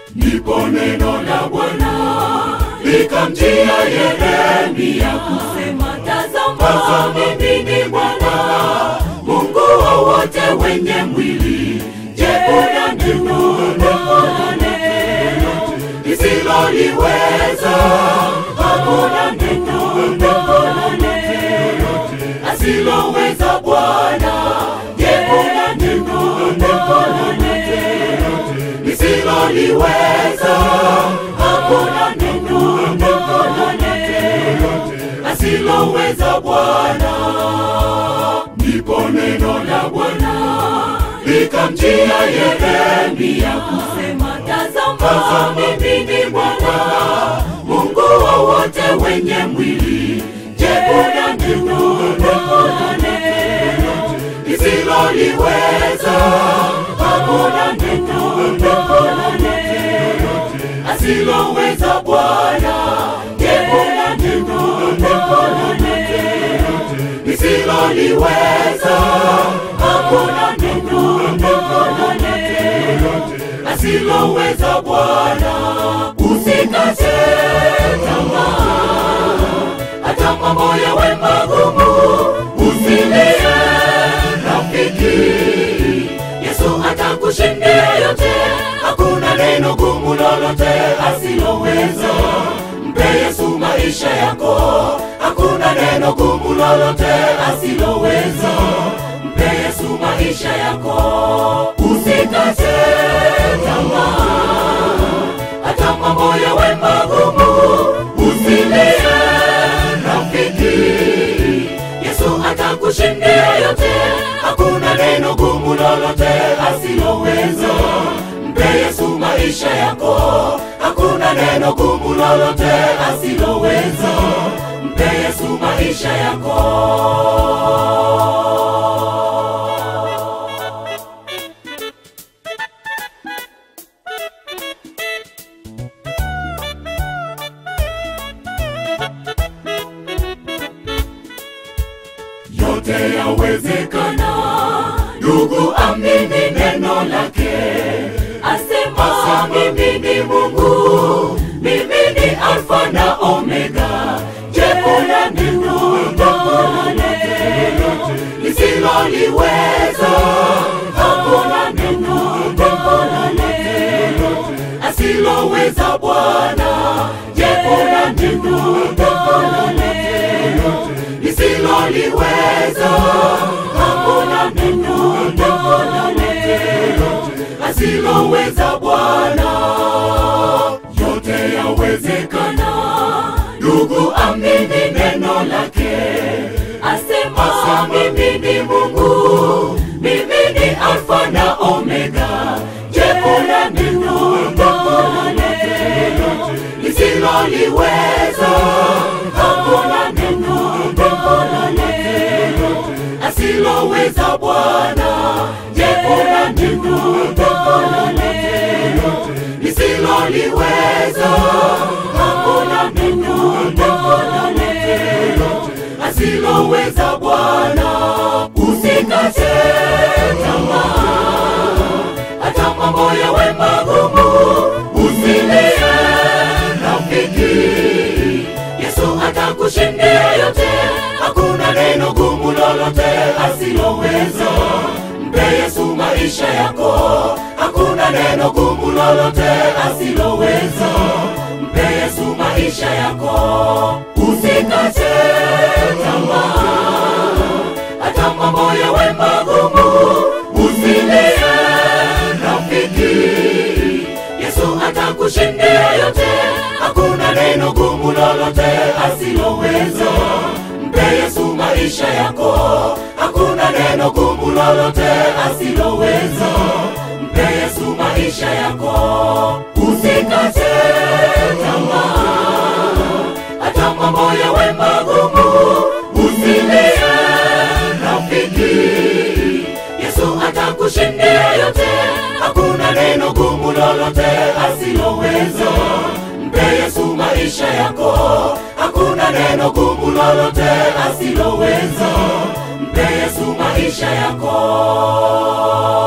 Ndipo neno la Bwana likamjia Yeremia kusema, tazama, mimi ni Bwana Mungu wa wote wenye mwili. Je, una neno lolote lisiloliweza? Hakuna neno lolote asiloweza Bwana. Je, una neno lolote lisiloliweza? Hakuna neno lolote asiloweza Bwana. Ndipo neno la Bwana likamjia Yeremia kusema, tazama, mimi ni Bwana Mungu wa wote wenye mwili. Je, una neno lolote lisiloliweza? Hakuna neno lolote asiloweza Bwana. Je, una neno lolote lisiloliweza? Hakuna neno lolote asiloweza Bwana. Usikate tamaa, hata mambo yawe magumu, usilie rafiki, Yesu atakushindia yote. Hakuna neno gumu lolote asiloweza. Mpe Yesu maisha yako, hakuna neno gumu lolote asiloweza. Mpe Yesu maisha yako, usikate tamaa, hata mambo yawe magumu, usilie rafiki, Yesu atakushindia yote. Hakuna neno gumu lolote asiloweza. Mpe Yesu maisha yako, hakuna neno gumu lolote asiloweza. Mpe Yesu maisha yako. yote yawezekana. Ndugu, amini neno lake, asema mimi ni Mungu, mimi ni Alfa na Omega. Je, kuna neno lolote lisiloliweza? Hakuna neno lolote asiloweza Bwana. Je, kuna neno lolote lisiloliweza? Hakuna neno lolote asiloweza Bwana. Yote yawezekana. Ndugu, amini neno lake, asema mimi ni Mungu, mimi ni Alfa na Omega. Je, kuna neno lolote lisiloliweza? Hakuna neno lolote asiloweza Bwana. Je, kuna neno lolote lisiloliweza? Hakuna neno lolote asiloweza Bwana. Usikate tamaa, hata mambo yawe magumu, usilie rafiki, Yesu atakushindia yote. Hakuna neno gumu lolote asiloweza. Mpe Yesu maisha yako, hakuna neno gumu lolote asiloweza. Mpe Yesu maisha yako, usikate tamaa, hata mambo yawe magumu, usilie rafiki, Yesu atakushindia yote. Hakuna neno gumu lolote asiloweza. Mpe Yesu maisha yako, hakuna neno gumu lolote asiloweza. Mpe Yesu maisha yako, usikate tamaa, hata mambo yawe magumu, usilie rafiki, Yesu atakushindia yote. Hakuna neno gumu lolote asiloweza. Mpe Yesu maisha yako, hakuna neno gumu lolote asiloweza. Mpe Yesu maisha yako.